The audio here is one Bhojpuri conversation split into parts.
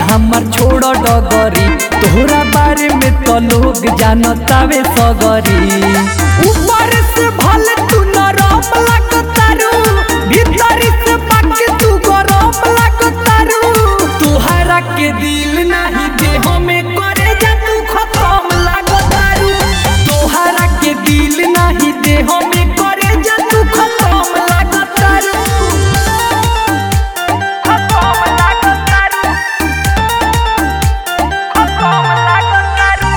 हमर छोड़ डगरी तोहरा बारे में तो लोग जानतावे सगरी ऊपर से भले तू नरम लागतारू भीतर से बाकी तू गरम लागतारू तोहरा के दिल नहीं देह में करे जा तू खत्म लागतारू तोहरा के दिल नहीं देह में करे जा तू खत्म लागतारू खत्म लागतारू खत्म लागतारू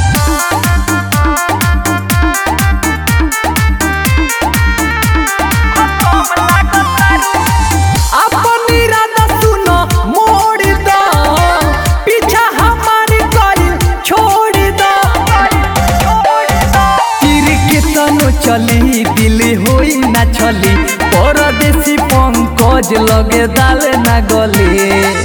अपन इरादा सुनो मोड़ दो पीछा हमारे कइल छोड़ दो तीर के तनो चली दिल होई ना छली परदेसी पंकज लगे दाल ना गले